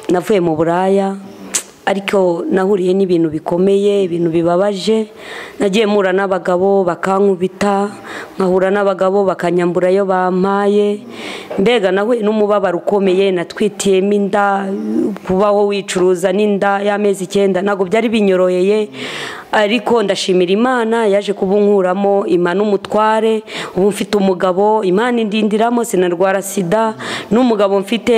navuye mu buraya ariko nahuriye n'ibintu bikomeye ibintu bibabaje nagiye mpura n'abagabo bakankubita nkahura n'abagabo bakanyambura ayo bampaye mbega nahuye n'umubabaro ukomeye natwitiyemo inda kubaho wicuruza n'inda y'amezi icyenda ntabwo byari binyoroheye ariko ndashimira imana yaje kubunkuramo imana n'umutware ubu mfite umugabo imana indindiramo sinarwara sida n'umugabo mfite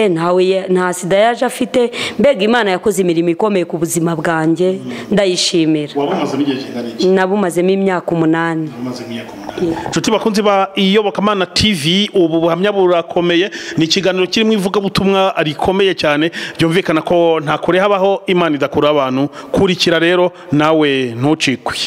nta sida yaje afite mbega imana yakoze imirimo ikomeye ku buzima bwanjye ndayishimira nabumazemo imyaka umunani inshuti bakunze ba iyobokamana tv ubu buhamya burakomeye ni ikiganiro kirimo ivugabutumwa rikomeye cyane byumvikana ko nta kure habaho imana idakura abantu kurikira rero nawe ntucikwe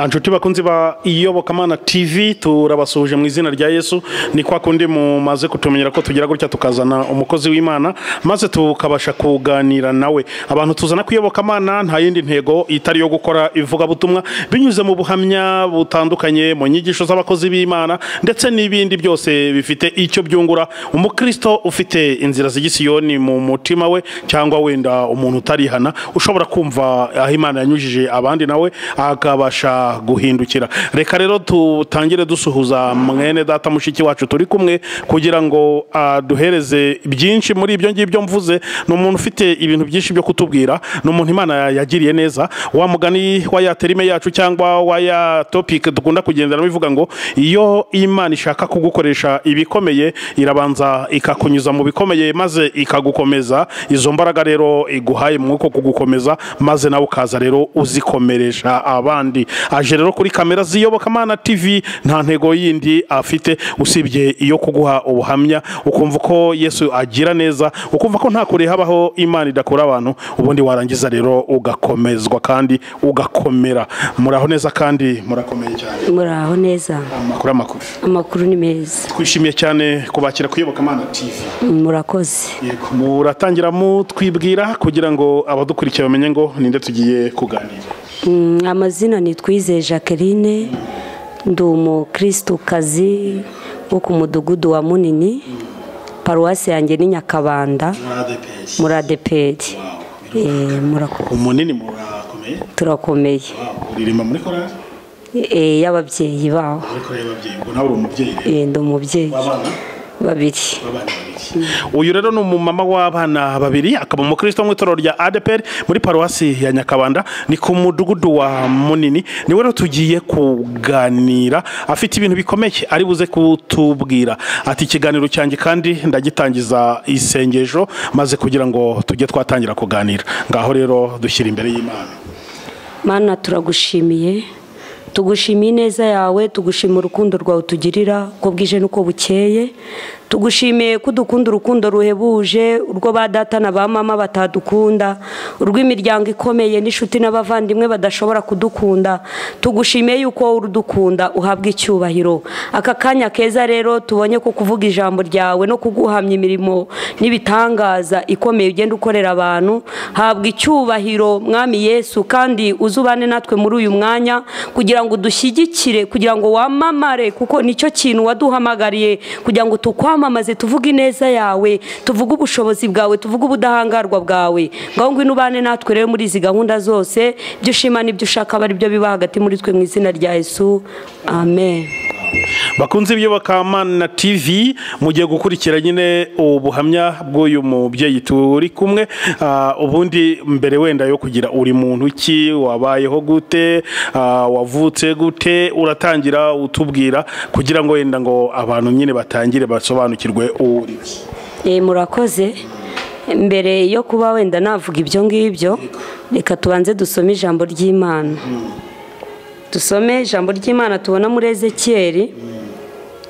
inshuti bakunzi ba iyobokamana tv turabasuhuje mu izina rya yesu ni kwa kundi mumaze kutumenyera ko tugira gutya tukazana umukozi w'imana maze tukabasha kuganira nawe abantu tuzana kuyobokamana nta yindi ntego itari iyo gukora ivugabutumwa binyuze mu buhamya butandukanye mu nyigisho z'abakozi b'imana ndetse n'ibindi byose bifite icyo byungura umukristo ufite inzira z'igisiyoni mu mutima we cyangwa wenda umuntu utarihana ushobora kumva aho imana yanyujije abandi nawe akabasha guhindukira reka rero tutangire dusuhuza mwene data mushiki wacu turi kumwe kugira ngo aduhereze byinshi muri ibyo ngibyo mvuze ni umuntu ufite ibintu byinshi byo kutubwira ni umuntu imana yagiriye neza wa mugani wa ya terime yacu cyangwa wa ya topike dukunda kugenderamo ivuga ngo iyo imana ishaka kugukoresha ibikomeye irabanza ikakunyuza mu bikomeye maze ikagukomeza izo mbaraga rero iguhaye mwuko kugukomeza maze nawe ukaza rero uzikomeresha abandi aje rero kuri kamera z'iyobokamana tv nta ntego yindi afite usibye iyo kuguha ubuhamya ukumva ko yesu agira neza ukumva ko nta kure habaho imana idakura abantu ubundi warangiza rero ugakomezwa kandi ugakomera muraho neza kandi murakomeye cyane muraho neza amakuru amakuru amakuru ni meza twishimiye cyane kubakira ku iyobokamana tv murakoze muratangira mutwibwira kugira ngo abadukurikiye bamenye ngo ninde tugiye kuganira amazina ni twize jacqueline ndi umukirisitu wo ku mudugudu wa munini paruwasi yanjye ni nyakabanda muri adeperi munini turakomeye uririmba muri korari y'ababyeyi bawe nawe uri umubyeyi rero ndi umubyeyi babiri uyu rero ni umumama w'abana babiri akaba umukristo mu itorero rya adeperi muri paruwasi ya nyakabanda ni ku mudugudu wa munini niwe rero tugiye kuganira afite ibintu bikomeye ari buze kutubwira ati ikiganiro cyanjye kandi ndagitangiza isengesho maze kugira ngo tujye twatangira kuganira ngaho rero dushyira imbere y'imana mana turagushimiye tugushimiye ineza yawe tugushima urukundo rwawe utugirira uko bwije n'uko bukeye tugushimiye ko udukunda urukundo ruhebuje urwo ba data na ba mama batadukunda urw'imiryango ikomeye n'inshuti n'abavandimwe badashobora kudukunda tugushimiye yuko wowe urudukunda uhabwa icyubahiro aka kanya keza rero tubonye ko kuvuga ijambo ryawe no kuguhamya imirimo n'ibitangaza ikomeye ugenda ukorera abantu habwa icyubahiro mwami yesu kandi uzubane natwe muri uyu mwanya kugira ngo dushyigikire kugira ngo wamamare kuko nicyo kintu waduhamagariye kugira ngo tukwamamaze twamamaze tuvuge ineza yawe tuvuge ubushobozi bwawe tuvuge ubudahangarwa bwawe ngaho ngwino ubane natwe rero muri izi gahunda zose ibyo ushima n'ibyo ushaka aba aribyo biba hagati muri twe mu izina rya yesu amen bakunze iby'abakamana tv mugiye gukurikira nyine ubuhamya bw'uyu mubyeyi turi kumwe ubundi mbere wenda yo kugira uri muntu ki wabayeho gute wavutse gute uratangira utubwira kugira ngo wenda ngo abantu nyine batangire basobanukirwe uri murakoze mbere yo kuba wenda navuga ibyo ngibyo reka tubanze dusome ijambo ry'imana dusome ijambo ry'imana tubona muri ezekiyeri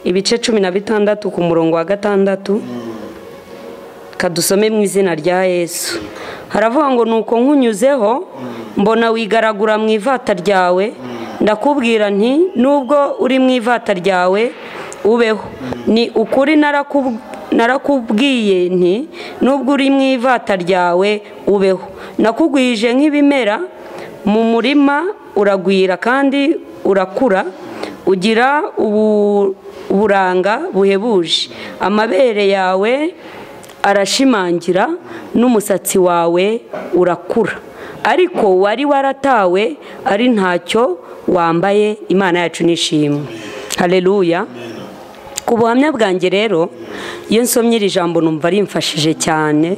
ibice cumi na bitandatu ku murongo wa gatandatu kadusome mu izina rya yesu haravuga ngo nuko nkunyuzeho mbona wigaragura mu ivata ryawe ndakubwira nti nubwo uri mu ivata ryawe ubeho ni ukuri narakubwiye nti nubwo uri mu ivata ryawe ubeho nakugwije nk'ibimera mu murima uragwira kandi urakura ugira ubu- uburanga buhebuje amabere yawe arashimangira n'umusatsi wawe urakura ariko wari waratawe ari ntacyo wambaye imana yacu nishimwe hareruya ku buhamya bwanjye rero iyo nsomye iri jambo numva rimfashije cyane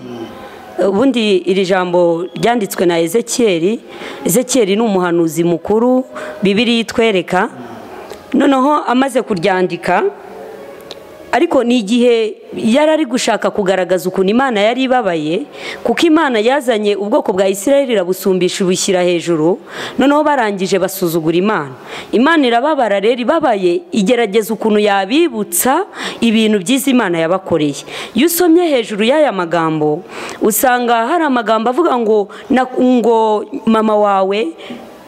ubundi iri jambo ryanditswe na ezekiyeri ezekiyeri ni umuhanuzi mukuru bibiri itwereka noneho amaze kuryandika ariko ni igihe yari ari gushaka kugaragaza ukuntu imana yari ibabaye kuko imana yazanye ubwoko bwa isirayeli irabusumbisha ibushyira hejuru noneho barangije basuzugura imana imana irababara rero ibabaye igerageza ukuntu yabibutsa ibintu byiza imana yabakoreye iyo usomye hejuru y'aya magambo usanga hari amagambo avuga ngo "Na- ngo mama wawe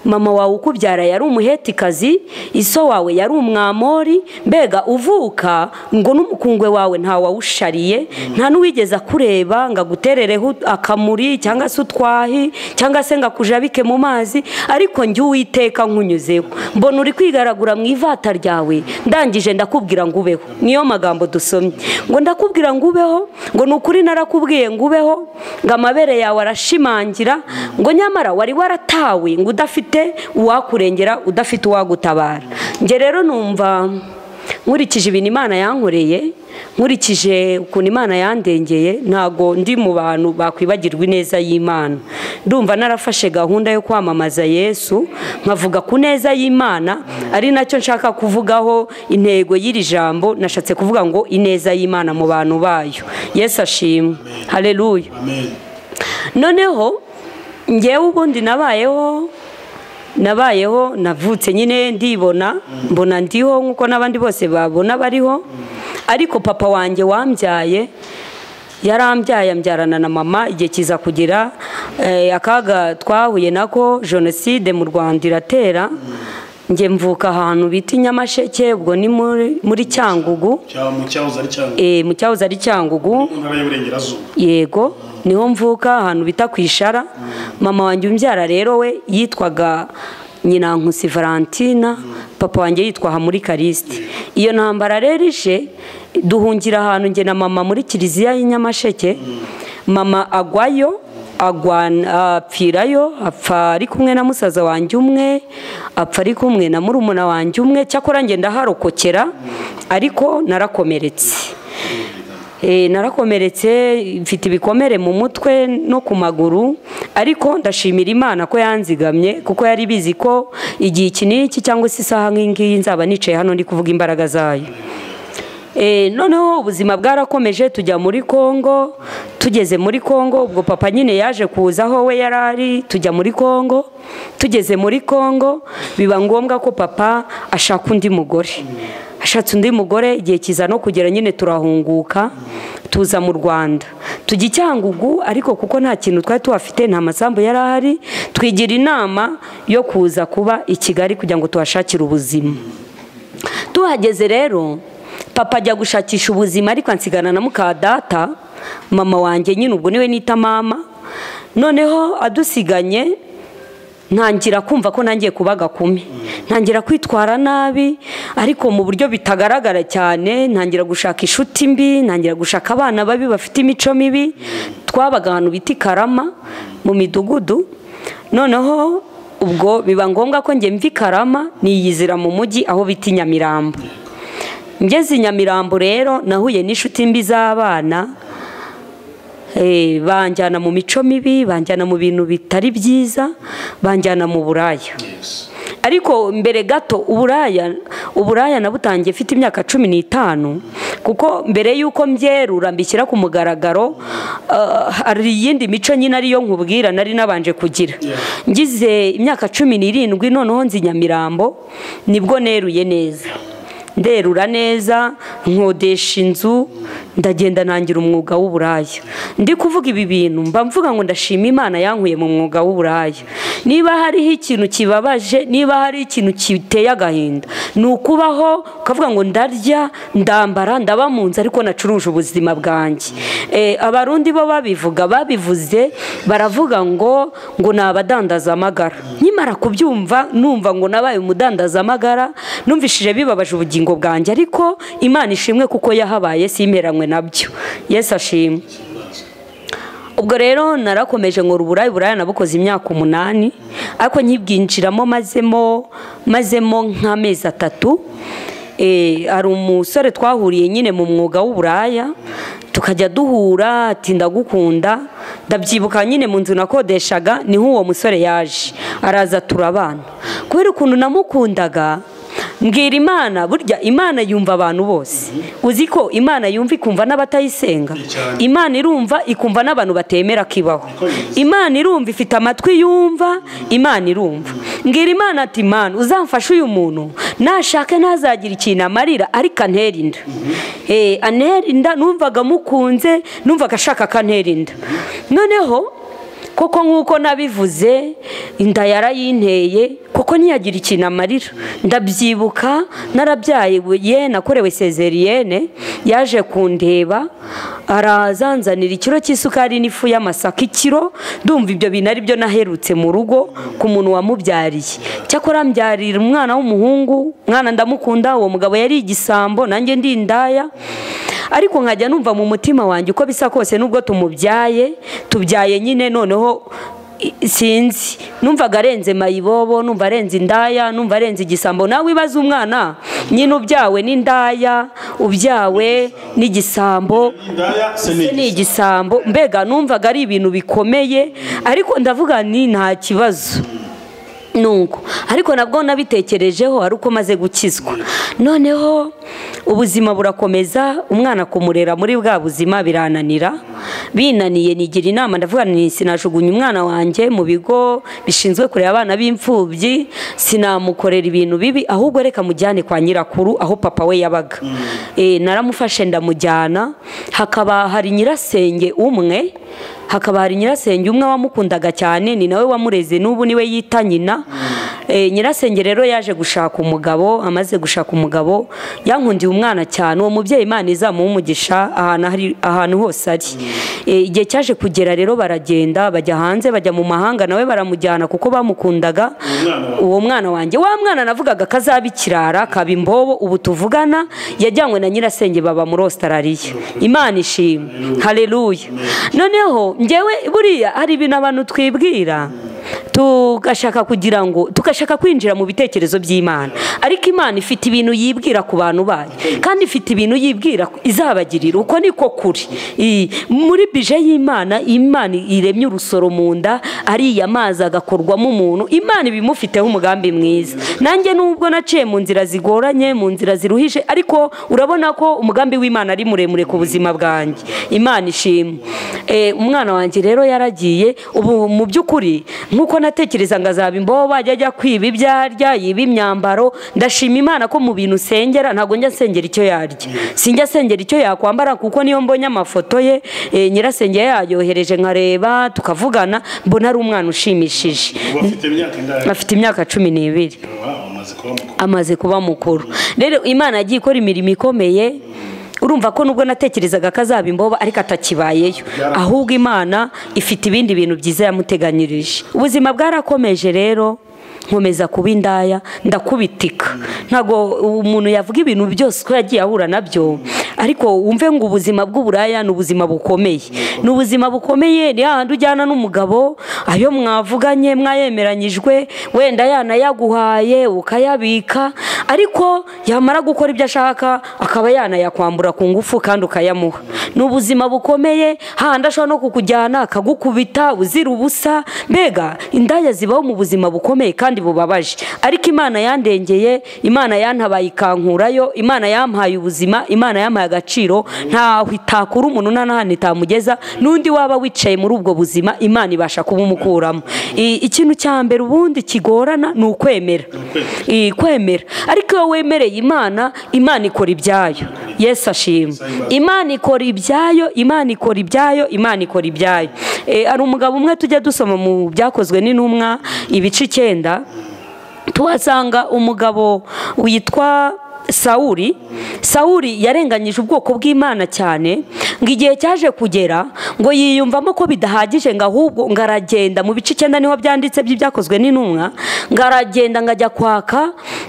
mama wawe ukubyara yari umuhetikazi iso wawe yari umwamori mbega uvuka ngo n'umukungwe wawe ntawawushariye nta n'uwigeze akureba ngo aguterereho akamuri cyangwa se utwahi cyangwa se ngo akujabike mu mazi ariko njye uwiteka nkunyuzeho mbona uri kwigaragura mu ivata ryawe ndangije ndakubwira ngo ubeho niyo magambo dusomye ngo ndakubwira ngo ubeho ngo ni ukuri narakubwiye ngo ubeho ngo amabere yawe arashimangira ngo nyamara wari waratawe ngo udafite uwakurengera udafite uwagutabara njye rero numva nkurikije ibintu imana yankoreye nkurikije ukuntu imana yandengeye ntabwo ndi mu bantu bakwibagirwa ineza y'imana ndumva narafashe gahunda yo kwamamaza yesu nkavuga ku neza y'imana ari nacyo nshaka kuvugaho intego y'iri jambo nashatse kuvuga ngo ineza y'imana mu bantu bayo yesu ashimwe hareruya noneho ngewe ubundi nabayeho nabayeho navutse nyine ndibona mbona ndiho nk'uko n'abandi bose babona bariho ariko papa wanjye wambyaye yarambyaye ambyarana na mama igihe kiza kugira eh, akaga twahuye nako jenoside mu rwanda iratera njye mvuka ahantu bita i nyamasheke ubwo ni muri muri cyangugu mu cyahoze ari cyangugu eh, mu cyahoze ari cyangugu mu ntara y'uburengerazuba yego niho mvuka ahantu bita ku ishara mama wanjye umbyara rero we yitwaga nyinankusi valentina papa wanjye yitwa hamuri karisite iyo ntambara rero ishe duhungira ahantu njye na mama muri kiliziya y'inyamasheke mama agwayo agwana- apfirayo apfa ari kumwe na musaza wanjye umwe apfa ari kumwe na murumuna wanjye umwe cyakora ngenda harokokera ariko narakomeretse Eh, narakomeretse mfite ibikomere mu mutwe no ku maguru ariko ndashimira imana ko yanzigamye kuko yari bizi ko igihe iki n'iki cyangwa se isaha nk'iyi ngiyi nzaba nicaye hano ndi kuvuga imbaraga zayo Eh, noneho ubuzima bwarakomeje tujya muri kongo tugeze muri kongo ubwo papa nyine yaje kuza aho we yari ari tujya muri kongo tugeze muri kongo biba ngombwa ko papa ashaka undi mugore ashatse undi mugore igihe kiza no kugera nyine turahunguka tuza mu rwanda tujya i cyangugu ariko kuko nta kintu twari tuhafite nta masambu yari ahari twigira inama yo kuza kuba i kigali kugira ngo tuhashakire ubuzima tuhageze rero papa ajya gushakisha ubuzima ariko ansigana na muka data mama wanjye nyine ubwo niwe nita mama noneho adusiganye ntangira kumva ko nangiye kuba gakumi ntangira kwitwara nabi ariko mu buryo bitagaragara cyane ntangira gushaka inshuti mbi ntangira gushaka abana babi bafite imico mibi twabaga ahantu bita i karama mu midugudu noneho ubwo biba ngombwa ko njye mva i karama niyizira mu mujyi aho bita i nyamirambo ngeze i nyamirambo rero nahuye n'inshuti mbi z'abana Eh, banjyana mu mico mibi banjyana mu bintu bitari byiza banjyana mu buraya ariko mbere gato uburaya uburaya nabutangiye mfite imyaka cumi n'itanu kuko mbere y'uko mbyerura mbishyira ku mugaragaro ah, hari iyindi mico nyine ariyo nkubwira nari nabanje kugira ngize imyaka cumi n'irindwi noneho nzi nyamirambo nibwo neruye neza nderura neza nkodesha inzu ndagenda nangira umwuga w'uburaya ndi kuvuga ibi bintu mba mvuga ngo ndashima imana yankuye mu mwuga w'uburaya niba hariho ikintu kibabaje niba hariho ikintu giteye agahinda ni ukubaho ukavuga ngo ndarya ndambara ndaba mu nzu ariko nacuruje ubuzima bwanjye Eh, abarundi bo babivuga babivuze baravuga ngo ngo ni abadandaza amagara nkimara kubyumva numva ngo nabaye umudandaza amagara numvishije bibabaje ubugingo bwanjye ariko imana ishimwe kuko yahabaye simperanywe nabyo yesu ashimwe ubwo rero narakomeje ngo uburayi buraya nabukoze imyaka umunani ariko nkibwinjiramo mazemo mazemo nk'amezi atatu Eh, hari umusore twahuriye nyine mu mwuga w'uburaya tukajya duhura ati ndagukunda ndabyibuka nyine mu nzu nakodeshaga niho uwo musore yaje araza turabana kubera ukuntu namukundaga mbwira imana burya imana yumva abantu bose uzi ko imana yumva ikumva n'abatayisenga imana irumva ikumva n'abantu batemera kibaho imana irumva ifite amatwi yumva imana irumva mbwira imana ati imana uzamfashe uyu muntu nashake ntazagira ikintu amarira ariko antera inda Eh, antera inda numvaga mukunze numvaga ashaka akantera inda noneho koko nk'uko nabivuze inda yarayinteye kuko ntiyagira ikintu amarira ndabyibuka narabyaye ye nakorewe sezeriyene yaje kundeba arazanzanira ikiro cy'isukari n'ifu y'amasaka ikiro ndumva ibyo bintu ari byo naherutse mu rugo ku muntu wamubyariye cyakora mbyarira umwana w'umuhungu mwana ndamukunda uwo mugabo yari igisambo nanjye ndi indaya ariko nkajya numva mu mutima wanjye uko bisa kose nubwo tumubyaye tubyaye nyine noneho i- sinzi numvaga arenze mayibobo numva arenze indaya numva arenze igisambo nawe ibaze umwana nyine ubyawe n'indaya ubyawe n'igisambo indaya se se ni igisambo mbega numvaga ari ibintu bikomeye ariko ndavuga ni nta kibazo nuko ariko nabwo nabitekerejeho ari uko maze gukizwa noneho ubuzima burakomeza umwana kumurera muri bwa buzima birananira binaniye nigira inama ndavuga nti sinajugunya umwana wanjye mu bigo bishinzwe kureba abana b'imfubyi sinamukorera ibintu bibi ahubwo reka mujyane kwa nyirakuru aho papa we yabaga Eh, naramufashe ndamujyana hakaba hari nyirasenge umwe hakaba hari nyirasenge umwe wamukundaga cyane ni nawe wamureze n'ubu niwe yita nyina Eh, nyirasenge rero yaje gushaka umugabo amaze gushaka umugabo yankundiye umwana cyane uwo mubyeyi imana izamuha umugisha ahantu ari- ahantu hose ari Eh, igihe cyaje kugera rero baragenda bajya hanze bajya mu mahanga nawe baramujyana kuko bamukundaga uwo mwana wanjye wa mwana navugaga kazaba ikirara kaba imbobo ubu tuvugana yajyanywe na nyirasenge baba muri ositarariya imana ishimwe hareruya noneho ngewe buriya hari ibintu abantu twibwira tugashaka kugira ngo tugashaka kwinjira mu bitekerezo by'imana ariko imana ifite ibintu yibwira ku bantu bayo kandi ifite ibintu yibwira izabagirira uko niko kuri I- muri bije y'imana imana iremye urusoro mu nda ariya mazi agakorwamo umuntu imana ibimufiteho umugambi mwiza nanjye nubwo naciye mu nzira zigoranye mu nzira ziruhije ariko urabona ko umugambi w'imana ari muremure ku buzima bwanjye imana ishimwe Eh, umwana wanjye rero yaragiye ubu mu by'ukuri nk'uko natekereza ngo azaba imbobo ajya ajya kwiba ibyo arya yiba imyambaro ndashima imana ko mu bintu nsengera ntabwo njya nsengera icyo yarya sinjya nsengera icyo yakwambara kuko niyo mbonye amafoto ye eh, nyirasenge yayohereje nkareba tukavugana mbona ari umwana ushimishije bafite imyaka indaya afite imyaka cumi n'ibiri amaze kuba mukuru amaze kuba mukuru rero imana yagiye ikora imirimo ikomeye urumva ko nubwo natekerezaga ko azaba imboba ariko atakibayeyo ahubwo imana ifite ibindi bintu byiza yamuteganyirije ubuzima bwarakomeje rero nkomeza kuba indaya ndakubitika ntabwo umuntu yavuga ibintu byose ko yagiye ahura nabyo ariko wumve ngo ubuzima bw'uburaya ni ubuzima bukomeye ni ubuzima bukomeye ni hahandi ujyana n'umugabo ayo mwavuganye mwayemeranyijwe wenda yanayaguhaye ukayabika ariko yamara gukora ibyo ashaka akaba yanayakwambura ku ngufu kandi ukayamuha ni ubuzima bukomeye hahandi ashobora no kukujyana akagukubita uzira ubusa mbega indaya zibaho mu buzima bukomeye kandi bubabaje ariko imana yandengeye imana yantabaye ikankurayo imana yampaye ubuzima imana yampaye agaciro ntaho itakura umuntu nta n'ahantu itamugeza n'undi waba wicaye muri ubwo buzima imana ibasha kubumukuramo I- ikintu cya mbere ubundi kigorana ni ukwemera I- kwemera ariko iyo wemereye imana imana ikora ibyayo yesu ashima imana ikora ibyayo imana ikora ibyayo imana ikora ibyayo Eh, hari umugabo umwe tujya dusoma mu byakozwe n'intumwa ibice icyenda tuhasanga umugabo witwa sawuri sawuri yarenganyije ubwoko bw'imana cyane ngo igihe cyaje kugera ngo yiyumvamo ko bidahagije ngo ahubwo ngo aragenda mu bice icyenda niho byanditse by'ibyakozwe n'intumwa ngo aragenda ngo ajya kwaka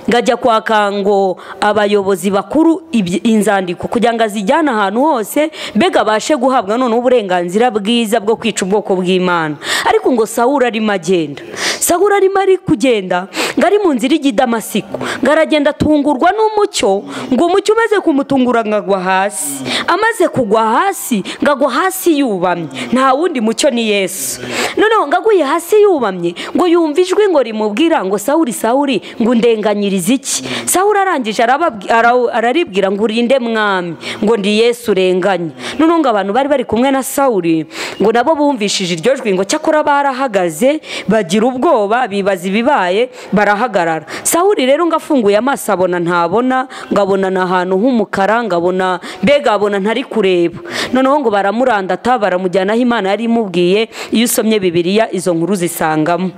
ngo ajya kwaka ngo abayobozi bakuru ibyi- inzandiko kugira ngo azijyane ahantu hose mbega abashe guhabwa noneho uburenganzira bwiza bwo kwica ubwoko bw'imana ariko ngo sawuri arimo agenda sawuri arimo ari kugenda ngo ari mu nzira ijya i damasiko ngo aragenda atungurwa n'umucyo ngo umucyo umaze kumutungura ngo agwa hasi amaze kugwa hasi ngo agwa hasi yubamye nta wundi mucyo ni yesu noneho ngo aguye hasi yubamye ngo yumve ijwi ngo rimubwira ngo sawuri sawuri ngo ndenganyirize iki sawuri arangije arababwi- ara- araribwira ngo urinde mwami ngo ndi yesu urenganye noneho ngo abantu bari bari kumwe na sawuri ngo nabo bumvishije iryo jwi ngo cyakora barahagaze bagira ubwoba bibaza ibibaye barahagarara sawuri rero ngo afunguye amaso abona ntabona ngo abona ni ahantu h'umukara ngo abona mbega abona ntari kureba noneho ngo baramurandata baramujyana aho imana yari imubwiye iyo usomye bibiliya izo nkuru zisangamo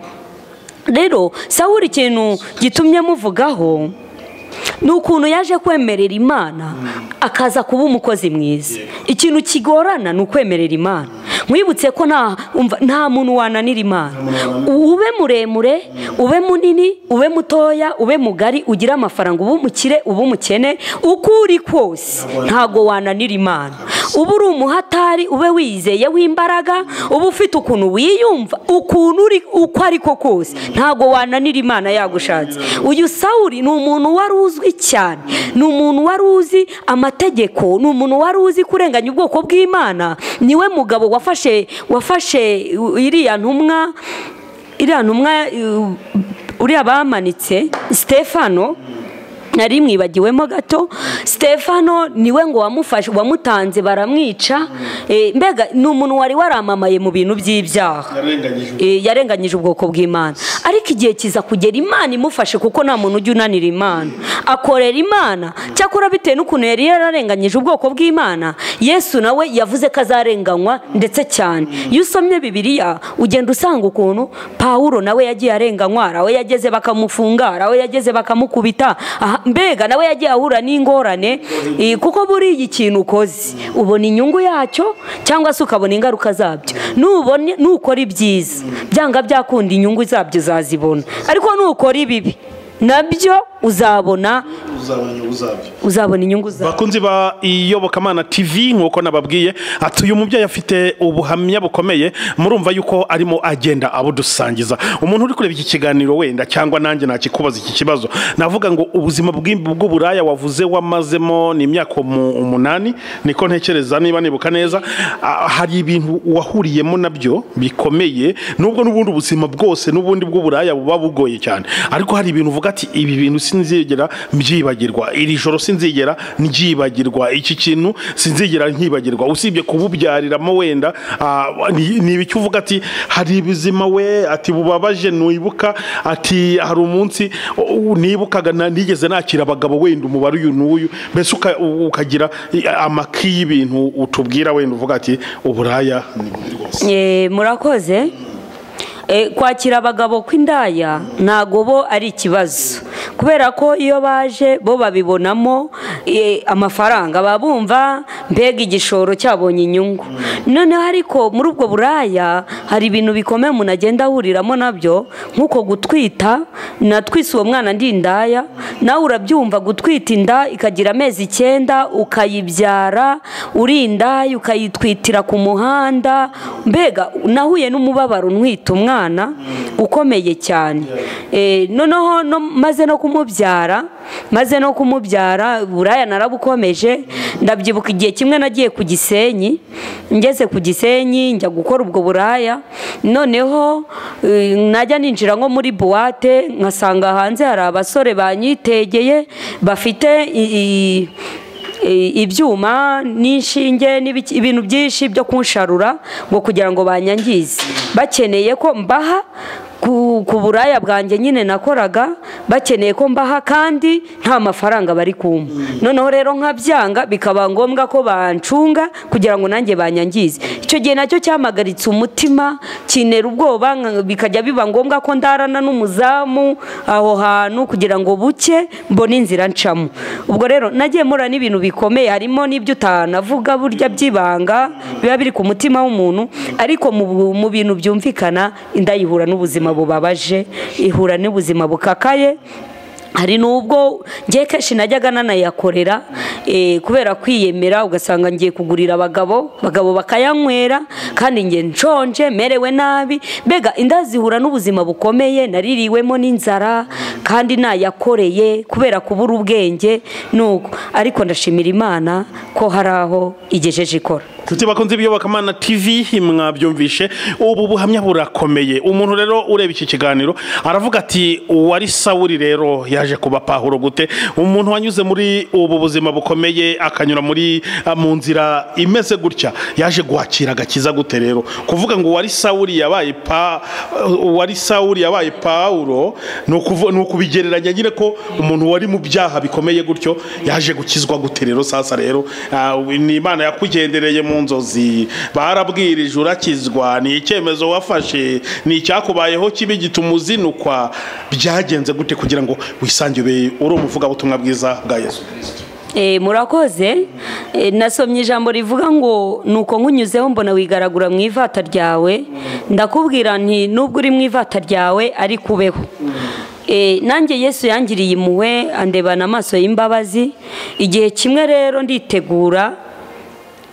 rero sawuri ikintu gitumye muvugaho ni ukuntu yaje kwemerera imana akaza kuba umukozi mwiza ikintu kigorana ni ukwemerera imana mwibutse ko nta umva- nta muntu wananira imana ube muremure ube munini ube mutoya ube mugari ugire amafaranga ube umukire ube umukene uko uri kose ntago wananira imana uba uri umuhatari ube wizeye w'imbaraga uba ufite ukuntu wiyumva ukuntu uri uko ari ko kose ntago wananira imana yagushatse uyu sawuri ni umuntu wari uzwi cyane ni umuntu wari uzi amategeko ni umuntu wari uzi kurenganya ubwoko bw'imana niwe mugabo wafashe wafashe iriya ntumwa iriya ntumwa uh, uriya bamanitse stefano nari mwibagiwemo gato stefano niwe ngo wamufashe wamutanze baramwica Eh, mbega ni umuntu wari waramamaye mu bintu by'ibyaha Eh, yarenganyije ubwoko bw'imana ariko igihe kiza kugera imana imufashe kuko nta muntu ujya unanira imana akorera imana cyakora bitewe n'ukuntu yari yararenganyije ubwoko bw'imana yesu nawe yavuze ko azarenganywa ndetse cyane iyo usomye bibiliya ugenda usanga ukuntu pawuro nawe yagiye arenganywa hari aho yageze bakamufunga hari aho yageze bakamukubita aha- mbega nawe yagiye ahura n'ingorane eh, kuko buriya ikintu ukoze ubona inyungu yacyo cyangwa se ukabona ingaruka zabyo nubone nukora ibyiza byanga byakunda inyungu zabyo uzazibona ariko nukora ibibi nabyo uzabona uzabona inyungu zabyo bakunzi ba iyobokamana tv nk'uko nababwiye ati uyu mubyeyi afite ubuhamya bukomeye murumva yuko arimo agenda abudusangiza umuntu uri kureba iki kiganiro wenda cyangwa nanjye nakikubaza iki kibazo navuga ngo ubuzima bw'i- bw'uburaya wavuze wamazemo ni imyaka umu- umunani niko ntekereza niba nibuka neza Ah, hari ibintu wahuriyemo nabyo bikomeye nubwo n'ubundi ubuzima bwose n'ubundi bw'uburaya buba bugoye cyane ariko hari ibintu uvuga ati ibi bintu sinzigera mbyibagirwa iri joro sinzigera ndyibagirwa iki kintu sinzigera nkibagirwa usibye kububyariramo wenda ah, ni ni ibiki uvuga ati hari ibizima we ati bubabaje ntiwibuka ati hari umunsi u- u- nibukaga na- nigeze nakira abagabo wenda umubare uyu n'uyu mbese uka- u- ukagira i- amaki y'ibintu utubwira wenda uvuga ati uburaya ni bubi rwose Eh, murakoze Eh, kwakira abagabo kw'indaya ntago bo ari ikibazo kubera ko iyo baje bo babibonamo eh, amafaranga baba bumva mbega igishoro cyabonye inyungu noneho ariko muri ubwo buraya hari ibintu bikomeye umuntu agenda ahuriramo nabyo nk'uko gutwita natwise uwo mwana ndi indaya nawe urabyumva gutwita inda ikagira amezi icyenda ukayibyara uri indaya ukayitwitira ku muhanda mbega nahuye n'umubabaro ntwita umwana ukomeye cyane Eh, noneho no- maze no kumubyara maze no kumubyara buraya narabukomeje ndabyibuka igihe kimwe nagiye ku gisenyi ngeze ku gisenyi njya gukora ubwo buraya noneho eh, najya ninjira nko muri buwate nkasanga hanze hari abasore banyitegeye bafite i- i- i- ibyuma n'inshinge n'ibiki- ibintu byinshi byo kunsharura ngo kugira ngo banyangize bakeneye ko mbaha ku ku buraya bwanjye nyine nakoraga bakeneye ko mbaha kandi nta mafaranga bari kumpa noneho rero nkabyanga bikaba ngombwa ko bancunga kugira ngo nanjye banyangize icyo gihe nacyo cyamagaritse umutima kinera ubwoba nka- bikajya biba ngombwa ko ndarana n'umuzamu aho hantu kugira ngo buke mbone inzira ncamo ubwo rero nagiye mura n'ibintu bikomeye harimo n'ibyo utanavuga burya by'ibanga biba biri ku mutima w'umuntu ariko mu bu- mu bintu byumvikana inda yihura n'ubuzima bubabaje ihura n'ubuzima bukakaye hari n'ubwo ngiye kenshi najyaga nanayakorera eh, kubera kwiyemera ugasanga ngiye kugurira abagabo abagabo bakayanywera kandi ngiye nshonje merewe nabi mbega inda zihura n'ubuzima bukomeye naririwemo n'inzara kandi nayakoreye kubera kubura ubwenge nuko ariko ndashimira imana ko hari aho igejeje ikora Nshuti bakunze ibiyobokamana TV mwabyumvishe ubu buhamya burakomeye umuntu rero ureba iki kiganiro aravuga ati uwari Sawuli rero yaje kuba Pawulo gute umuntu wanyuze muri ubu buzima bukomeye akanyura muri mu nzira imeze gutya yaje guhakira agakiza gute rero kuvuga ngo uwari Sawuli yabaye pa uwari Sawuli yabaye Pawulo ni ukuvu- ni ukubigereranya nyine ko umuntu wari mu byaha bikomeye gutyo yaje gukizwa gute rero sasa rero ah, ni imana yakugendereye mu nzozi barabwirije urakizwa ni icyemezo wafashe ni icyakubayeho kibi gituma uzinukwa byagenze gute kugira ngo wisangire uri umuvugabutumwa bwiza bwa yesu Eh, murakoze Eh, nasomye ijambo rivuga ngo nuko nkunyuzeho mbona wigaragura mu ivata ryawe ndakubwira nti nubwo uri mu ivata ryawe ariko ubeho Eh, nanjye yesu yangiriye impuhwe andebana amaso y'imbabazi igihe kimwe rero nditegura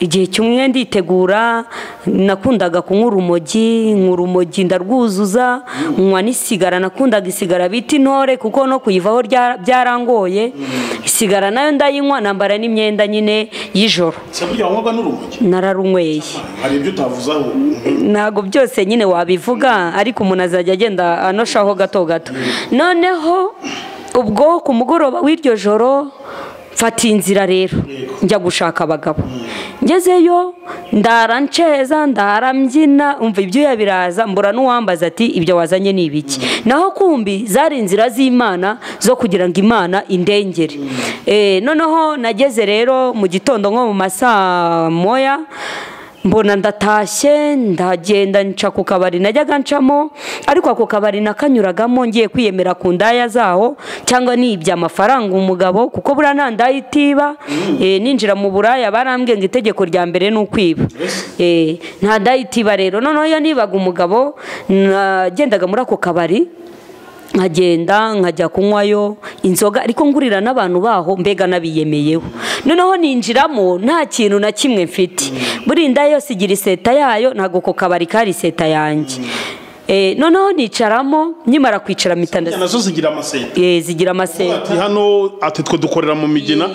igihe kimwe nditegura nakundaga kunywa urumogi nywa urumogi ndarwuzuza nywa n'isigara nakundaga isigara bita intore kuko no kuyivaho rya- byarangoye isigara nayo ndayinywa nambara n'imyenda nyine y'ijoro se burya wanywaga n'urumogi nararunyweye hari ibyo utavuze aho ntabwo byose nyine wabivuga ariko umuntu azajya agenda anoshaho gato gato noneho ubwo ku mugoroba w'iryo joro mfatiye inzira rero njya gushaka abagabo ngezeyo ndara nceza ndara mbyina umva ibyuya biraza mbura n'uwambaza ati ibyo wazanye ni ibiki naho kumbi zari inzira z'imana zo kugira ngo imana indengere Eh, noneho nageze rero mu gitondo nko mu masaa moya mbona ndatashye ndagenda nca ku kabari najyaga ncamo ariko ako kabari nakanyuragamo ngiye kwiyemera ku ndaya zaho cyangwa nibye amafaranga umugabo kuko buriya nta ndaya itiba Eh, ninjira mu buraya barambwiye ngo itegeko rya mbere ni ukwiba Eh, nta ndaya itiba rero noneho iyo nibaga umugabo nagendaga muri ako kabari nkagenda nkajya kunywayo inzoga ariko ngurira n'abantu baho mbega nabiyemeyeho noneho ninjiramo nta kintu na kimwe mfite buri nda yose igira iseta yayo ntabwo ako kabari kari iseta yanjye Eh, noneho nicaramo nkimara kwicara mpita nda- nazo zigira amaseta Eh, zigira amaseta ati hano ati twe dukorera mu migina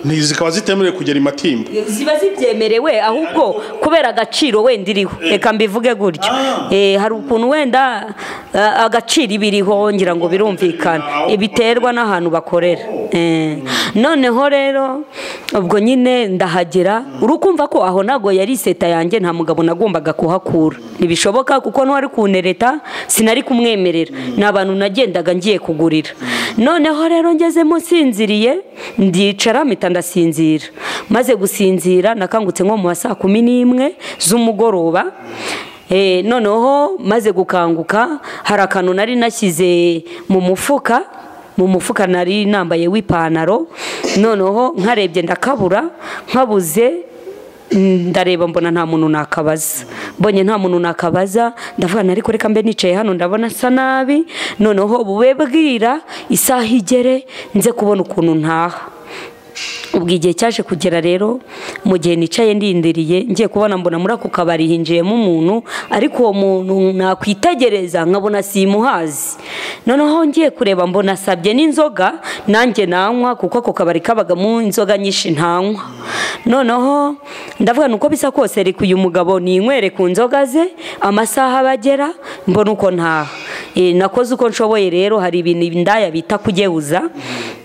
ni- zikaba zitemerewe kugera i matimba ziba zibyemerewe ahubwo kubera agaciro wenda iriho reka mbivuge gutyo Eh, hari ukuntu wenda ah, agaciro iba iriho ngira ngo birumvikana biterwa n'ahantu bakorera Eh, noneho rero ubwo nyine ndahagera urukumva ko aho ntabwo yari iseta yanjye nta mugabo nagombaga kuhakura ntibishoboka kuko n'uwari kunereta sinari kumwemerera ni abantu nagendaga ngiye kugurira noneho rero ngezemo nsinziriye ndicara mpita ndasinzira maze gusinzira nakangutse nko mu ma saa kumi n'imwe z'umugoroba Eh, noneho maze gukanguka hari akantu nari nashyize mu mufuka mu mufuka nari nambaye w'ipantaro noneho nkarebye ndakabura nkabuze mm, ndareba mbona nta muntu nakabaza mbonye nta muntu nakabaza ndavuga nti ariko reka mbe nicaye hano ndabona asa nabi noneho bube bwira isaha igere nze kubona ukuntu ntaha ubwo igihe cyaje kugera rero mu gihe nicaye ndindiriye ngiye kubona mbona muri ako kabari hinjiyemo umuntu ariko uwo muntu nakwitegereza nkabona simuhazi noneho ngiye kureba mbona asabye n'inzoga nanjye nanywa kuko ako kabari kabagamo inzoga nyinshi ntanywa noneho ndavuga ni uko bisa kose reka uyu mugabo ninywere ku nzoga ze amasaha abagera mbona uko ntaha Eh, nakoze uko nshoboye rero hari ibintu indaya bita kugeuza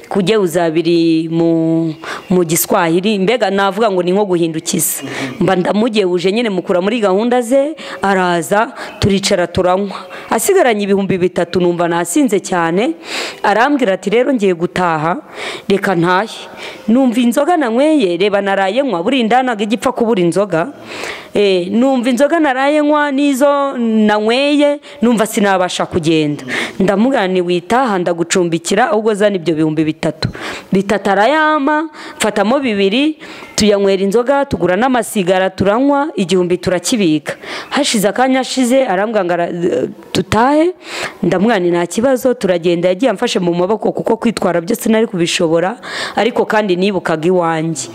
kugeuza biri mu mu giswahili mbega navuga ngo ni nko guhindukiza mba ndamugehuje nyine mukura muri gahunda ze araza turicara turanywa asigaranye ibihumbi bitatu numva nasinze cyane arambwira ati rero ngiye gutaha reka ntahe numva inzoga nanyweye reba naraye nywa buriya indanaga igipfa kubura inzoga Eh, numva inzoga naraye nywa n'izo nanyweye numva sinabasha kugenda ndamubwira ni witaha ndagucumbikira ahubwo zana ibyo bihumbi bitatu bitatu arayama mfatamo bibiri tuyanywera inzoga tugura n'amasigara turanywa igihumbi turakibika hashize akanya ashize arambwira ngo ara- dutahe ndamubwira ni nta kibazo turagenda yagiye amfashe mu maboko kuko kwitwara byose nari kubishobora ariko kandi nibukaga iwanjye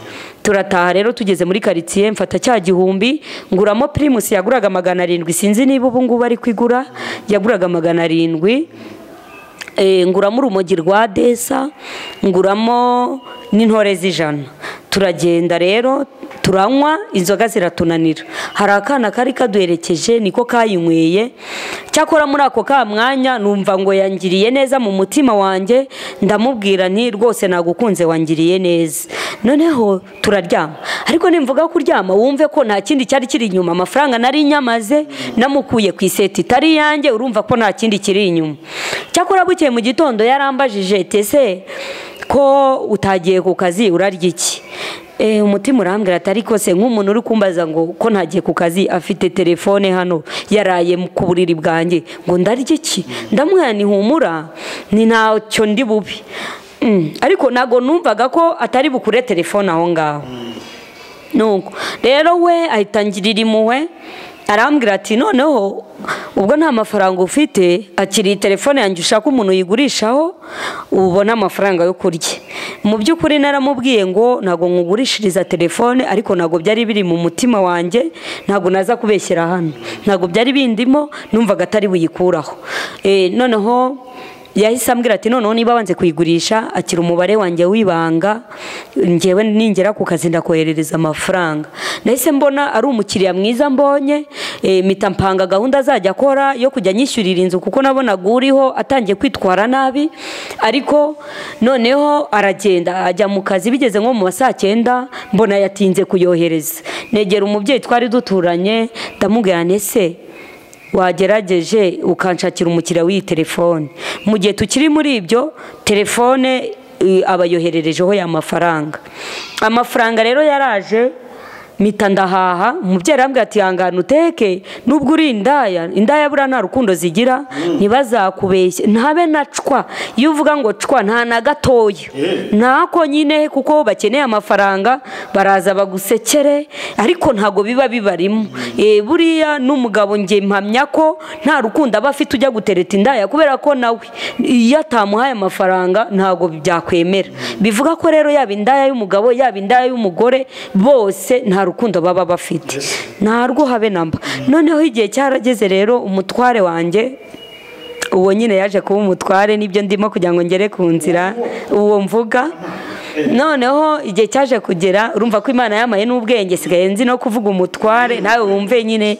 turataha rero tugeze muri karitsiye mfata cya gihumbi nguramo pirimusi yaguraga magana arindwi sinzi niba ubu ngubu ari kwigura yaguraga magana arindwi Eh, nguramo urumogi rwa desa nguramo n'intore z'ijana turagenda rero turanywa inzoga ziratunanira hari akana kari kaduherekeje niko kayinyweye cyakora muri ako ka mwanya numva ngo yangiriye neza mu mutima wanjye ndamubwira nti rwose nagukunze wangiriye neza noneho turaryama ariko nimvuga kuryama wumve ko nta kindi cyari kiri inyuma amafaranga nari nyamaze namukuye ku iseti itari iyanjye urumva ko nta kindi kiri inyuma cyakora bukeye mu gitondo yarambajije tese ko utagiye ku kazi urarya iki Eh, umutima urambwira ati ariko se nk'umuntu uri kumbaza ngo ko ntagiye ku kazi afite telefone hano yaraye mu- ku buriri bwanjye ngo ndarye iki ndamwira ni humura ni ntacyo ndi bubi Mm, ariko ntabwo numvaga ko atari bukure telefone aho ngaho nuko rero we ahita angirira impuhwe arambwira ati noneho ubwo nta mafaranga ufite akiriye telefone yanjye ushaka umuntu uyigurishaho ubona amafaranga yo kurya mu by'ukuri naramubwiye ngo ntabwo nkugurishiriza telefone ariko ntabwo byari biri mu mutima wanjye ntabwo naza kubeshyira hano ntabwo byari bindimo numvaga atari buyikuraho Eh, noneho yahise ambwira ati noneho niba wanze kuyigurisha akira umubare wanjye w'ibanga ngewe ningera ku kazi ndakoherereza amafaranga nahise mbona ari umukiriya mwiza mbonye eh, mpita mpanga gahunda azajya akora yo kujya anyishyurira inzu kuko nabonaga uriho atangiye kwitwara nabi ariko noneho aragenda ajya mu kazi bigeze nko mu ma saa cyenda mbona yatinze kuyohereza negera umubyeyi twari duturanye ndamubwira nese wagerageje ukanshakira umukiriya w'iyi telefone mu gihe tukiri muri ibyo telefone eh, aba yohererejeho ya mafaranga amafaranga rero yaraje mpita ndahaha umubyeyi arambwira ati hangana uteke nubwo uri indaya indaya buriya nta rukundo zigira ntibazakubeshye ntabe na cwa iyo uvuga ngo cwa nta na gatoya ntako nyine kuko bakeneye amafaranga baraza bagusekere ariko ntabwo biba bibarimo Eh, buriya n'umugabo njye mpamya ko nta rukundo aba afite ujya gutereta indaya kubera ko nawe iyo atamuhaye amafaranga ntabwo byakwemera bivuga ko rero yaba indaya y'umugabo yaba indaya y'umugore bose nta rukundo baba bafite nta rwo habe namba noneho igihe cyarageze rero umutware wanjye uwo nyine yaje kuba umutware nibyo ndimo kugira ngo ngere ku nzira uwo mvuga noneho igihe cyaje kugera urumva ko imana yamaye n'ubwenge sigaye nzi no kuvuga umutware nawe wumve nyine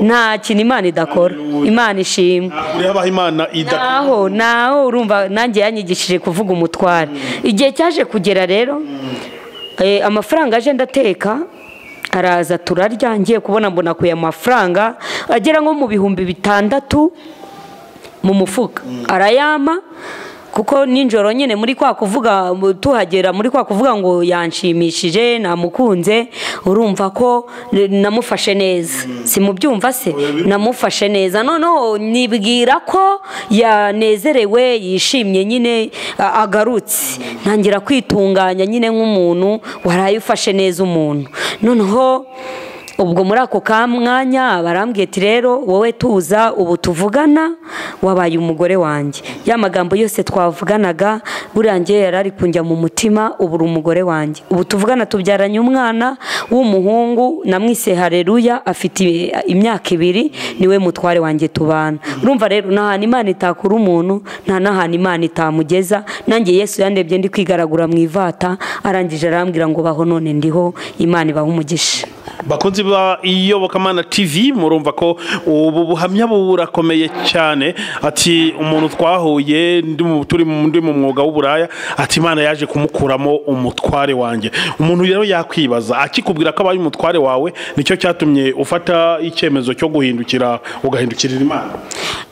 nta kintu imana idakora imana ishimwe kure habaho imana idakora naho naho urumva nanjye yanyigishije kuvuga umutware igihe cyaje kugera rero eh, amafaranga aje ndateka araza turarya ngiye kubona mbona kuya amafaranga agera nko mu bihumbi bitandatu mu mufuka arayama kuko nijoro nyine muri kwa kuvuga tuhagera muri kwa kuvuga ngo yanshimishije namukunze urumva ko eh, namufashe neza si mu byumva se namufashe neza noneho nibwira ko yanezerewe yishimye nyine a- agarutse ntangira kwitunganya nyine nk'umuntu waraye ufashe neza umuntu noneho ubwo muri ako ka mwanya barambwiye ati rero wowe tuza ubu tuvugana wabaye umugore wanjye ya magambo yose twavuganaga buriya njye yari ari kunjya mu mutima ubu uri umugore wanjye ubu tuvugana tubyaranye umwana w'umuhungu namwise hareruya afite imyaka ibiri niwe mutware wanjye tubana urumva rero nta hantu imana itakura umuntu nta n'ahantu imana itamugeza nanjye yesu yandebye ndi kwigaragura mu ivata arangije arambwira ngo baho none ndiho imana ibaha umugisha bakunzi ba iyobokamana tv murumva ko ubu buhamya burakomeye cyane ati umuntu twahuye ndi mu- turi mu ndi mu mwuga w'uburaya ati imana yaje kumukuramo umutware wanjye umuntu rero yakwibaza akikubwira ko abaye umutware wawe nicyo cyatumye ufata icyemezo cyo guhindukira ugahindukirira imana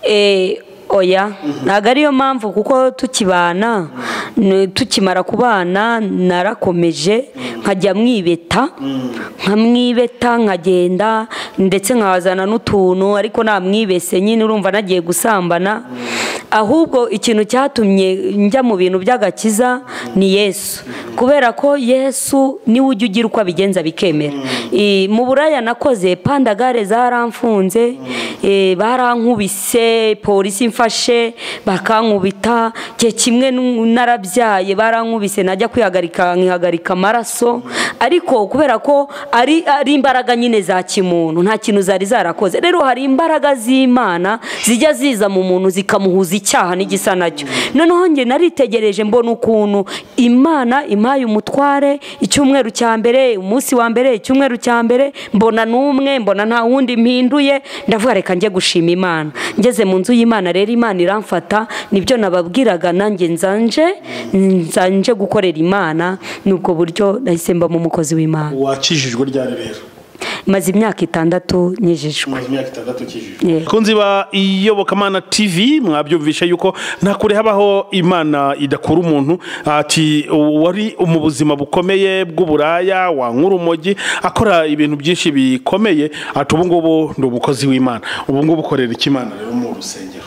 Eh, oya ntabwo ariyo mpamvu kuko tukibana ni- tukimara kubana narakomeje nkajya mwibeta nkamwibeta nkagenda ndetse nkazana n'utuntu ariko namwibese nyine urumva nagiye gusambana ahubwo ikintu cyatumye njya mu bintu by'agakiza ni yesu kubera ko yesu niwe ujya ugira uko abigenza bikemera Eh, mu buraya nakoze pandagare zaramfunze eh, barankubise polisi mfashe bakankubita cye kimwe nu- narabyaye barankubise najya kwihagarika nkihagarika amaraso ariko kubera ko ari ari imbaraga nyine za kimuntu nta kintu zari zarakoze rero hari imbaraga z'imana zijya ziza mu muntu zikamuhuza icyaha n'igisa nacyo noneho njye naritegereje mbona ukuntu imana impaye umutware icyumweru cya mbere umunsi wa mbere icyumweru cya mbere mbona n'umwe mbona nta wundi mpinduye ndavuga reka njye gushima imana ngeze mu nzu y'imana rero imana iramfata nibyo nababwiraga nanjye nzanje nzanje gukorera imana ni ubwo buryo nahise mba mu mukozi w'imana wakijijwe ryari rero maze imyaka itandatu nyijijwe maze imyaka itandatu ukijijwe Yeah. bakunzi ba iyobokamana tv mwabyumvishe yuko nta kure habaho imana idakura umuntu ati wari mu buzima bukomeye bw'uburaya wankura umogi akora ibintu byinshi bikomeye ati ubu ngubu ndi umukozi w'imana ubu ngubu ukorera iki imana rero mu rusengero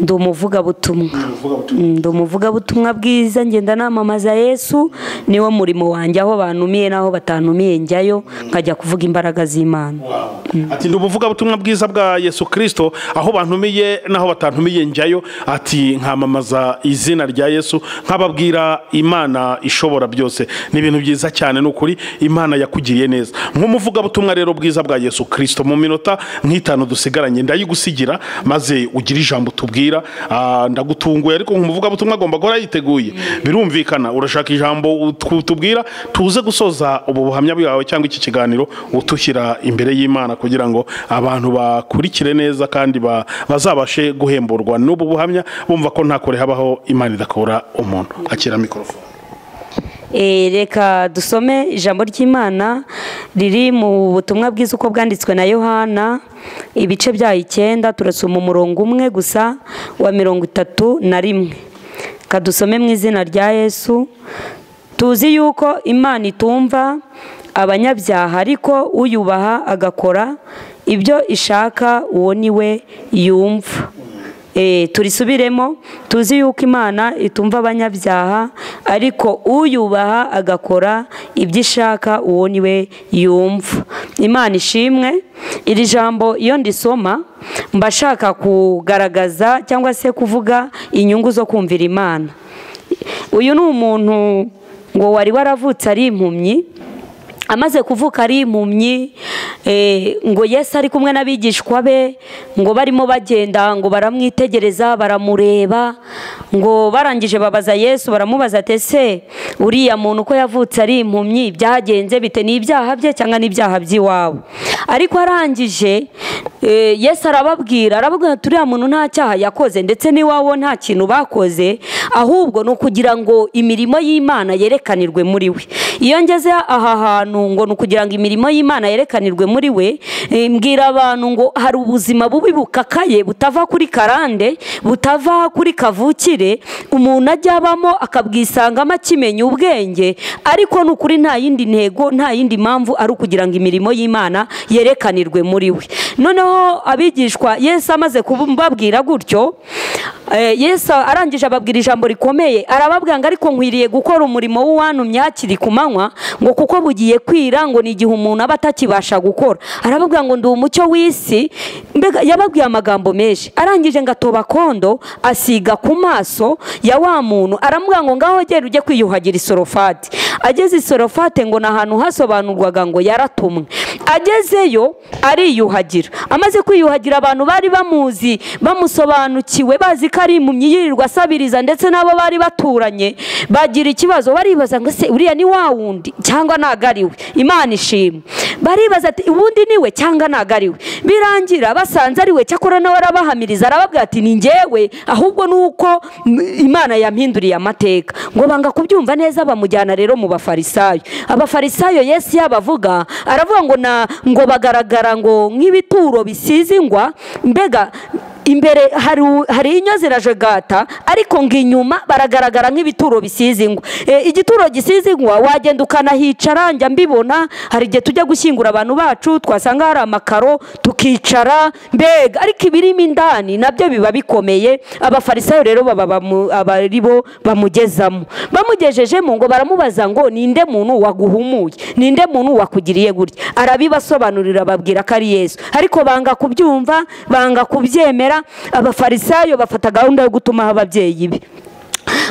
ndi umuvugabutumwa uvuga uti Mm, ndi umuvugabutumwa bwiza ngenda namamaza yesu niwo murimo wanjye aho bantumiye n'aho batantumiye njyayo nkajya kuvuga imbaraga z'imana Wow. ati ndi ubuvugabutumwa bwiza bwa yesu kirisito aho bantumiye n'aho batantumiye njyayo ati nkamamaza izina rya yesu nkababwira imana ishobora byose ni ibintu byiza cyane ni ukuri imana yakugiriye neza nk'umuvugabutumwa rero bwiza bwa yesu kirisito mu minota nk'itanu dusigaranye ndayigusigira maze ugire ijambo tubwira Ah, ndagutunguye ariko nk'umuvugabutumwa agomba guhora yiteguye birumvikana urashaka ijambo ut- tubwira tuze gusoza ubu buhamya bwawe cyangwa iki kiganiro utushyira imbere y'imana kugira ngo abantu bakurikire neza kandi ba- bazabashe guhemburwa n'ubu buhamya bumva ko nta kure habaho imana idakura umuntu akira mikorofone Eh, reka dusome ijambo ry'imana riri mu butumwa bwiza uko bwanditswe na yohana ibice byayo icyenda turasoma umurongo umwe gusa wa mirongo itatu na rimwe reka dusome mu izina rya yesu tuzi yuko imana itumva abanyabyaha ariko uyubaha agakora ibyo ishaka uwo ni we yumva Eh, turisubiremo tuzi yuko imana itumva abanyabyaha ariko uyubaha agakora ibyo ishaka uwo ni we yumva imana ishimwe iri jambo iyo ndisoma mba shaka kugaragaza cyangwa se kuvuga inyungu zo kumvira imana uyu ni umuntu ngo wari waravutse ari impumyi amaze kuvuka ari impumyi eh, ngo yesu ari kumwe n'abigishwa be ngo barimo bagenda ngo baramwitegereza baramureba ngo barangije babaza yesu baramubaza ati ese uriya muntu uko yavutse ari impumyi byagenze bite ni ibyaha bye cyangwa n'ibyaha by'iwabo ariko arangije eh, yesu arababwira arababwira ati uriya muntu nta cyaha yakoze ndetse n'iwabo nta kintu bakoze ahubwo ni ukugira ngo imirimo y'imana yerekanirwe muri we iyo ngeze aha hantu ngo ni ukugira ngo imirimo y'imana yerekanirwe muri we eh, mbwira abantu ngo hari ubuzima bubi bukakaye butava kuri karande butava kuri kavukire umuntu ajya abamo akabwisangamo akimenya ubwenge ariko ni ukuri nta yindi ntego nta yindi mpamvu ari ukugira ngo imirimo y'imana yerekanirwe muri we noneho abigishwa yesu amaze kubabwira gutyo eh, yesu arangije ababwira ijambo rikomeye arababwira ngo ariko nkwiriye gukora umurimo w'uwantumye hakiri ku manywa ngo kuko bugiye kwira ngo ni igihe umuntu aba atakibasha gukora arababwira ngo ndi umucyo w'isi mbega yababwiye amagambo menshi arangije ngo atoba kondo asiga ku maso ya wa muntu aramubwira ngo ngaho gera ujye kwiyuhagira isorofati ageze isorofate ngo ni ahantu hasobanurwaga ngo yaratumwe agezeyo ariyuhagira amaze kwiyuhagira abantu bari bamuzi bamusobanukiwe bazi ko ari impumyi yirirwa asabiriza ndetse n'abo bari baturanye bagira ikibazo baribaza ngo se uriya ni wa wundi cyangwa ntago ari we imana ishimwe baribaza ati ubundi niwe cyangwa ntabwo ari we birangira basanze ari we cyakora nawe arabahamiriza arababwira ati ni ngewe ahubwo ni uko mm, imana yampinduriye amateka ngo banga kubyumva neza bamujyana rero mu bafarisayo abafarisayo yesu yabavuga aravuga ngo na ngo bagaragara ngo nk'ibituro bisize ingwa mbega imbere hari u- hari inyo ziraje gata ariko ngo inyuma baragaragara nk'ibituro bisize ingwa E, igituro gisize ingwa wagenda ukanahicara njya mbibona hari igihe tujya gushyingura abantu bacu twasanga hari amakaro tukicara mbega ariko ibirimo indani nabyo biba bikomeye abafarisayo rero baba bamu- aba ari bo bamugezamo bamugejejemo ngo baramubaza ngo ninde muntu waguhumuye ninde muntu wakugiriye gutya arabibasobanurira babwira ko ari yesu ariko banga kubyumva banga kubyemera abafarisayo bafata gahunda yo gutumaho ababyeyi be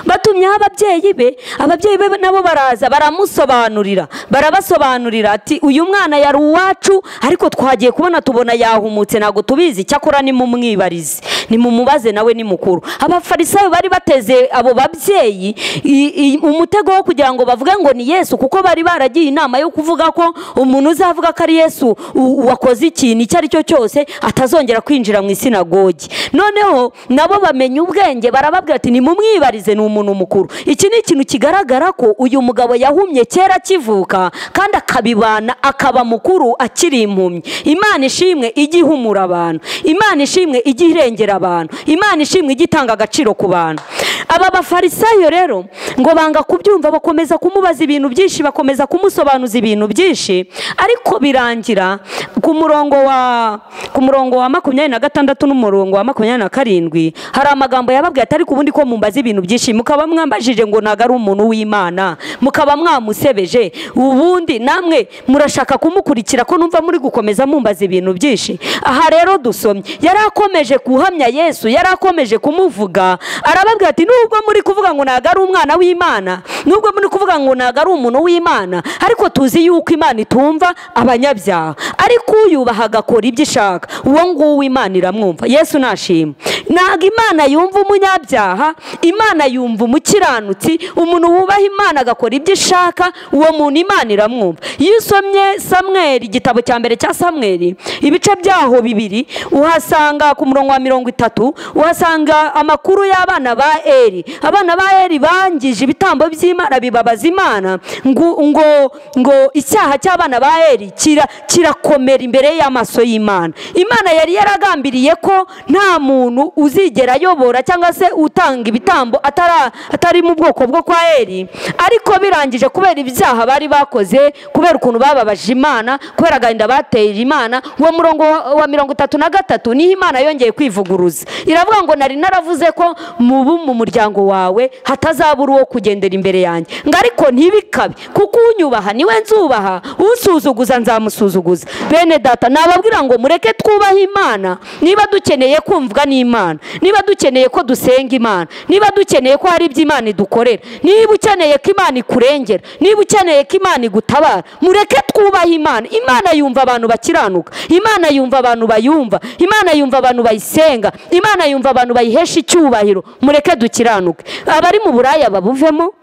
batumyeho ababyeyi be ababyeyi be nabo baraza baramusobanurira barabasobanurira ati uyu mwana yari uwacu ariko twagiye kubona tubona yahumutse ntabwo tubizi cyakora nimumwibarize nimumubaze nawe ni mukuru abafarisayo bari bateze abo babyeyi i- i- umutego wo kugira ngo bavuge ngo ni yesu kuko bari baragiye inama yo kuvuga ko umuntu uzavuga ko ari yesu u- wakoze ikintu icyo ari cyo cyose atazongera kwinjira mu isinagogi noneho nabo bamenya ubwenge barababwira ati nimumwibarize ni umuntu mukuru iki ni ikintu kigaragara ko uyu mugabo yahumye kera akivuka kandi akabibana akaba mukuru akiri impumyi imana ishimwe ijya ihumura abantu imana ishimwe ijya irengera abantu imana ishimwe ijya itanga agaciro ku bantu aba bafarisayo rero ngo banga kubyumva bakomeza kumubaza ibintu byinshi bakomeza kumusobanuza ibintu byinshi ariko birangira ku murongo wa ku murongo wa makumyabiri na gatandatu n'umurongo wa makumyabiri na karindwi hari amagambo yababwiye ati ariko ubundi ko mumbaza ibintu byinshi mukaba mwambajije ngo ntabwo ari umuntu w'imana mukaba mwamusebeje ubundi namwe murashaka kumukurikira ko numva muri gukomeza mumbaza ibintu byinshi aha rero dusomye yari akomeje guhamya yesu yari akomeje kumuvuga arababwira ati nubwo muri kuvuga ngo ntabwo ari umwana w'imana nubwo muri kuvuga ngo ntabwo ari umuntu w'imana ariko tuzi yuko imana itumva abanyabyaha ariko uyubaha agakora ibyo ishaka uwo nguwo imana iramwumva yesu nashima ntabwo imana yumva umunyabyaha imana yumva umukiranutsi umuntu wubaha imana agakora ibyo ishaka uwo muntu imana iramwumva iyo usomye samweri igitabo cya mbere cya samweri ibice byaho bibiri uhasanga ku murongo wa mirongo itatu uhasanga amakuru y'abana ba eri abana ba eri bangije ibitambo by'imana bibabaza imana ngo ngo ngo icyaha cy'abana ba eri kira- kirakomera imbere y'amaso y'imana imana yari yaragambiriye ko nta muntu uzigera ayobora cyangwa se utanga ibitambo atara- atari mu bwoko bwo kwa eri ariko birangije kubera ibyaha bari bakoze kubera ukuntu bababaje imana kubera agahinda bateye imana uwo murongo wa- wa mirongo itatu na gatatu niho imana yongeye kwivuguruza iravuga ngo nari naravuze ko mubu mu muryango wawe hatazabura uwo kugendera imbere yanjye ngo ariko ntibikabe kuko unyubaha niwe nzubaha usuzuguza nzamusuzuguza bene data nababwira ngo mureke twubahe imana niba dukeneye kumvwa n'imana niba dukeneye ko dusenga imana niba dukeneye ko hari ibyo imana idukorera niba ukeneye ko imana ikurengera niba ukeneye ko imana igutabara mureke twubahe imana imana yumva abantu bakiranuka imana yumva abantu bayumva imana yumva abantu bayisenga imana yumva abantu bayihesha icyubahiro mureke dukiranuke abari mu buraya babuvemo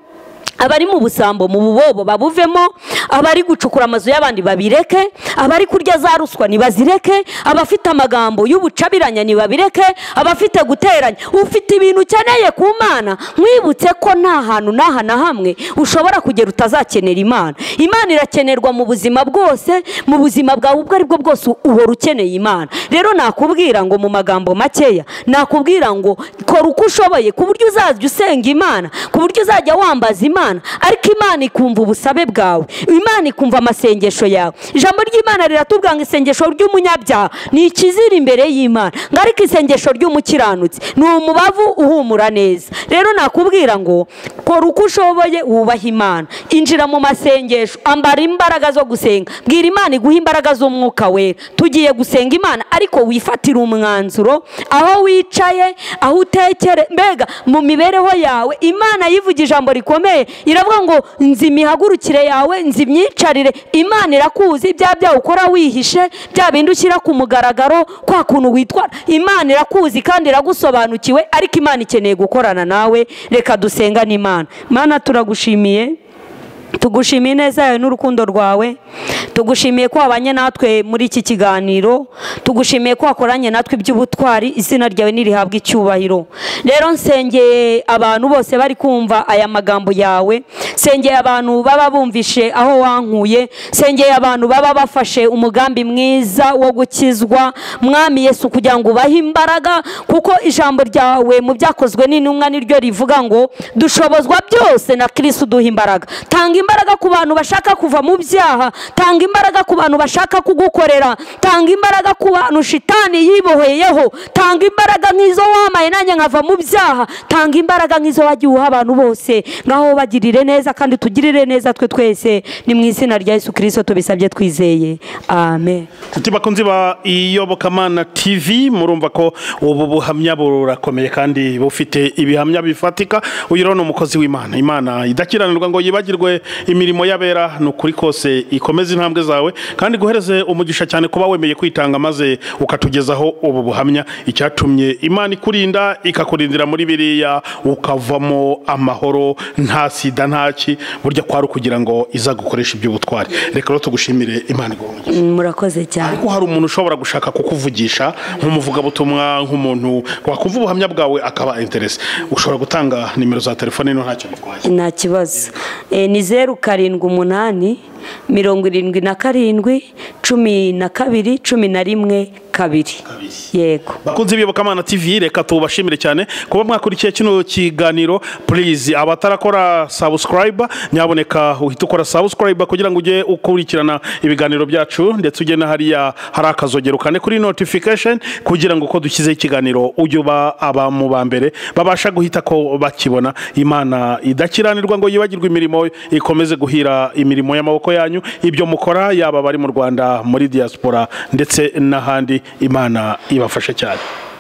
abari mu busambo mu bubobo babuvemo abari gucukura amazu y'abandi babireke abari kurya za ruswa ntibazireke abafite amagambo y'ubucabiranya ntibabireke abafite guteranya ufite ibintu ukeneye ku mana mwibutse ko nta hantu n'aha na hamwe ushobora kugera utazakenera imana imana irakenerwa mu buzima bwose mu buzima bwawe ubwo ari bwo bwose uhora ukeneye imana rero nakubwira ngo mu magambo makeya nakubwira ngo kora uko ushoboye ku buryo uzajya usenga imana ku buryo uzajya wambaza imana ariko imana ikumva ubusabe bwawe imana ikumva amasengesho yawe ijambo ry'imana riratubwira ngo isengesho ry'umunyabyaha ni ikizira imbere y'imana ngo ariko isengesho ry'umukiranutsi ni umubavu uhumura neza rero nakubwira ngo kora uko ushoboye wubahe imana injira mu masengesho ambara imbaraga zo gusenga bwira imana iguha imbaraga z'umwuka wera tugiye gusenga imana ariko wifatire umwanzuro aho wicaye aho utekere mbega mu mibereho yawe imana yivuga ijambo rikomeye iravuga ngo nzi imihagurukire yawe nzi imyicarire imana irakuzi bya byaha ukora wihishe bya bindi ushyira ku mugaragaro kwa kuntu witwara imana irakuzi kandi iragusobanukiwe ariko imana ikeneye gukorana nawe reka dusenga n'imana mana turagushimiye tugushimiye ineza yawe n'urukundo rwawe tugushimiye ko wabanye natwe muri iki kiganiro tugushimiye ko wakoranye natwe iby'ubutwari izina ryawe ntirihabwe icyubahiro rero nsengeye abantu bose bari kumva aya magambo yawe nsengeye abantu baba bumvishe aho wankuye nsengeye abantu baba bafashe umugambi mwiza wo gukizwa mwami yesu kugira ngo ubahe imbaraga kuko ijambo ryawe mu byakozwe n'intumwa niryo rivuga ngo dushobozwa byose na kirisitu duha imbaraga tanga imbaraga ku bantu bashaka kuva mu byaha tanga imbaraga ku bantu bashaka kugukorera tanga imbaraga ku bantu shitani yibohoyeho tanga imbaraga nk'izo wamaye nanjye nkava mu byaha tanga imbaraga nk'izo wagiye uha abantu bose ngaho bagirire neza kandi tugirire neza twe twese ni mu izina rya yesu kirisito tubisabye twizeye amen nshuti bakunzi ba iyobokamana tv murumva ko ubu buhamya burakomeye kandi bufite ibihamya bifatika uyu rero ni umukozi w'imana imana idakiranirwa ngo yibagirwe imirimo y'abera ni ukuri kose ikomeze intambwe zawe kandi guhereze umugisha cyane kuba wemeye kwitanga maze ukatugezaho ubu buhamya icyatumye imana ikurinda ikakurindira muri biriya ukavamo amahoro nta sida ntaki burya kwari ukugira ngo izagukoreshe iby'ubutwari reka rero tugushimire imana igomba murakoze cyane ko hari umuntu ushobora gushaka kukuvugisha nk'umuvugabutumwa nk'umuntu wakumva ubuhamya bwawe akaba interesi ushobora gutanga nimero za telefone no ntacyo bitwaye nta kibazo Eh, ni zeru karindwi umunani mirongo irindwi na karindwi cumi na kabiri cumi na rimwe kabiri yego bakunze ibiyobokamana tv reka tubashimire cyane kuba mwakurikiye kino kiganiro purizi abatarakora sabusikarayiba nyaboneka uhita ukora sabusikarayiba kugira ngo ujye ukurikirana ibiganiro byacu ndetse ujye na hariya hari akazogero kane kuri notifikasheni kugira ngo uko dushyizeho ikiganiro ujye uba aba mu ba mbere babasha guhita ko bakibona imana idakiranirwa ngo yibagirwe imirimo ikomeze guhira imirimo y'amaboko yanyu ibyo mukora yaba abari mu rwanda muri diaspora ndetse n'ahandi imana ibafashe cyane